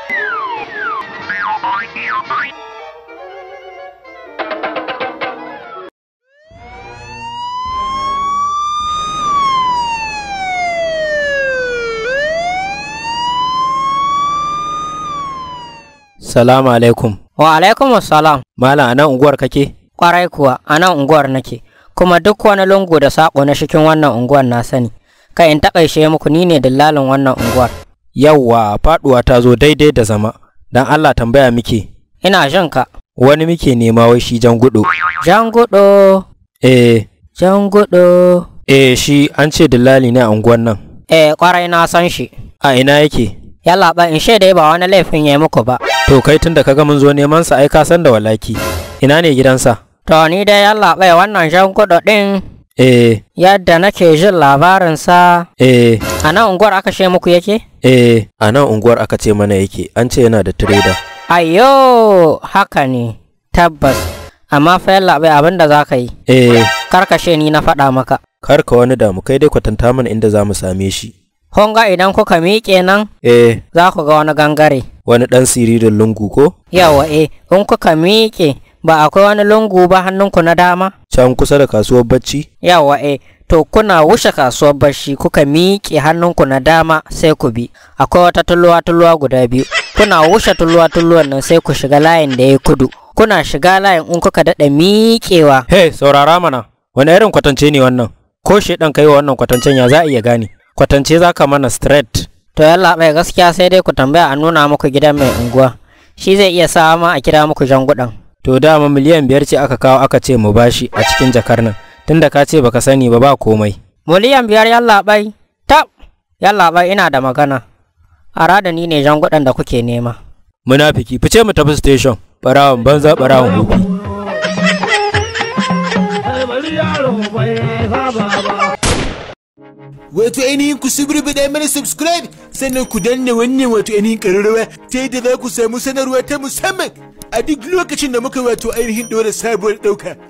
Salamu alaikum. Wa alaikum salam. Malam a nan unguwar kake? Kwarai kuwa a nan unguwar nake, kuma duk wani lungu da saƙo na cikin wannan unguwar na sani. Kai in taƙaice muku ni ne dillalin wannan unguwar. Yawwa faɗuwa ta zo daidai da zama. Dan Allah tambaya muke. Ina jin ka. Wani muke nema wai shi jan gudu. Jan gudu, Eh, jan gudu. eh shi an ce dillali ne a unguwar nan. Eh kwarai na san shi. A ina yake? Yalla ba in shaida ba wani laifin ya yi muku ba. To kai tun da kaga mun zo neman sa ai ka san da walaki. Ina ne gidansa? To ni dai yalla bai wannan jan gudu ɗin Eh, yadda nake jin labarinsa eh, a nan unguwar aka she muku yake? eh, a nan unguwar aka ce mana yake. An ce yana da tireda. Ayyo haka ne tabbas amma fa yalla bai abin da za ka yi Eh, karkashe ni na faɗa maka. kar ka wani damu kai dai kwatanta mana inda za mu same shi. Honga idan kuka miƙe nan Eh, za ku ga wani gangare. wani ɗan siririn lungu ko? Yawa eh, in kuka miƙe ba akwai wani lungu ba hannunku na dama? Can kusa da kasuwar bacci? Yawa eh, to kuna wuce kasuwar bashi kuka miƙe hannunku na dama sai ku bi. Akwai wata tulluwa tulluwa guda biyu. Kuna wuce tulluwa tulluwan nan sai ku shiga layin da ya kudu. Kuna shiga layin in kuka daɗa miƙewa. Hey, saurara mana. Wani irin kwatance ne wannan? Ko shedan kai wa wannan kwatancen ya za a iya gane? Kwatance za ka mana straight. To yalla bai gaskiya sai dai ku tambaya a nuna muku gidan mai unguwa. Shi zai iya sa ma a kira muku jangudan. To dama miliyan biyar ce aka kawo aka ce mu bashi a cikin jakar nan. Tunda ka ce baka sani ba ba komai. Miliyan biyar yalla bai. Tab, yalla bai ina da magana. A da ni ne jangudan da kuke nema. Munafiki, fice mu tafi station. Barawon banza barawon hobi. Wato ainihin ku subribiɗa mana subscribe sannan ku danna wannan wato ainihin ƙararrawa ta yadda za ku samu sanarwa ta musamman a duk lokacin da muka wato ainihin ɗora sabuwar ɗauka.